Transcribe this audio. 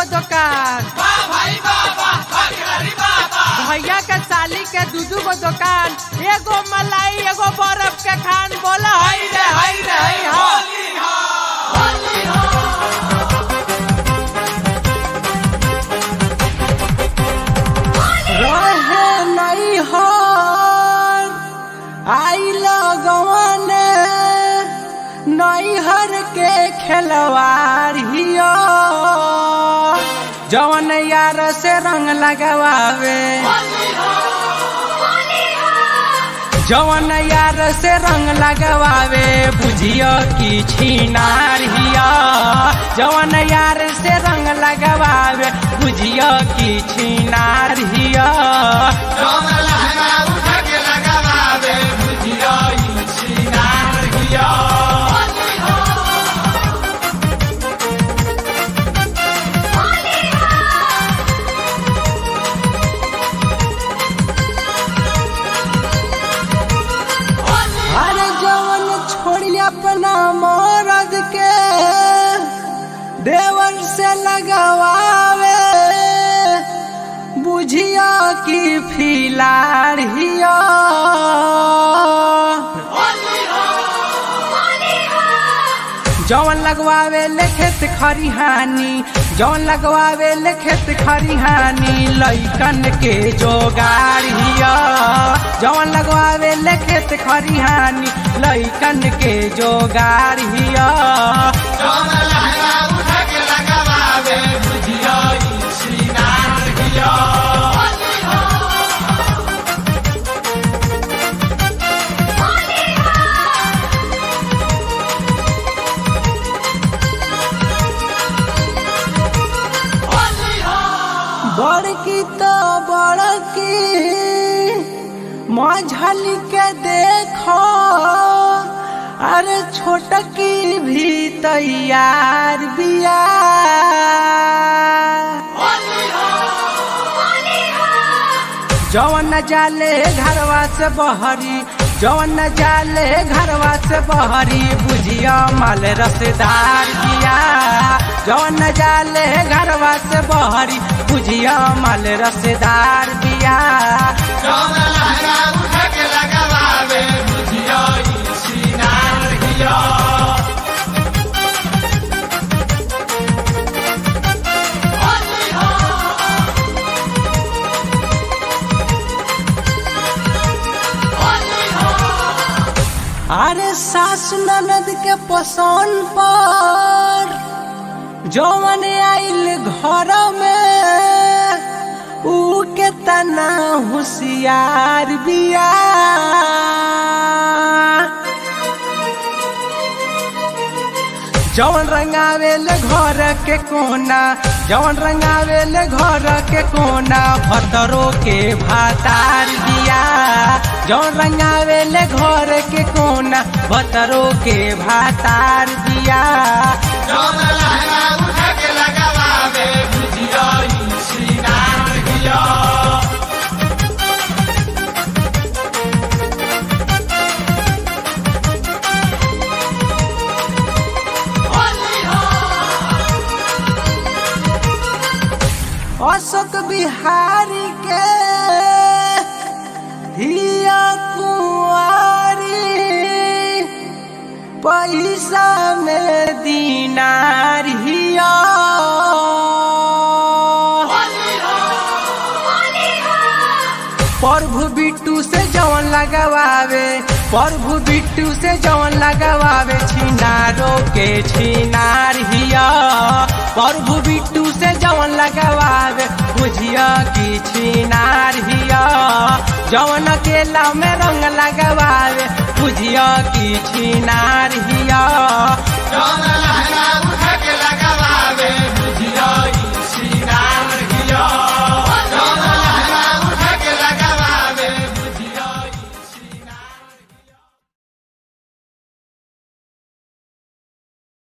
गो दुकान भैया के साली के दू दू गो दुकान एगो मलाई एगो बर्फ के खान बोला हई रे हई रे हई हा रहे नहीं हर आई लगवाने नैहर के खेलवार हियो जवन यार से रंग लगवावे जवन यार से रंग लगवावे बुझियो कि छीनार हिया जवन यार से रंग लगवावे बुझियो कि छीनार हिया अरे जवन छोड़ी अपना मरद के देवर से लगवावे बुझिया कि फिलार हिया जवन लगवावे ले खेत खरिहानी जवन लगवावे ले खेत खरिहानी लइकन के जोगार हिया जवन लगवावे ले खेत खरिहानी लइकन के जोगार हिया बड़की तो बड़की मझली के देखो अरे छोटकी भी तैयार बिया जवन न जाले घरवा से बहरी जवन न जाले घरवा से बहरी बुझिया माल रसदार बिया जवन न जाले घरवा से बहरी बुझिया माल रसदार बिया अरे सासु ननद के पसंद पर जवन आइल घर में ऊ के तना होशियार बिया जवन रंगावेल घर के कोना जवन रंगावेल घर के कोना भतरो के भातार दिया जवन रंगावेल घर के कोना भतरो के भातार दिया अशोक बिहारी के हिया कुंवारी पैसा में दीनार हिया प्रभु बिट्टू से जवन लगवावे प्रभु बिट्टू से जवन लगवावे छिनारो के छिनार हिया प्रभु बिट्टू से जवन लगवावे बुझिया की छिनार हिया जवन केला में रंग लगवावे बुझिया की छिनार हिया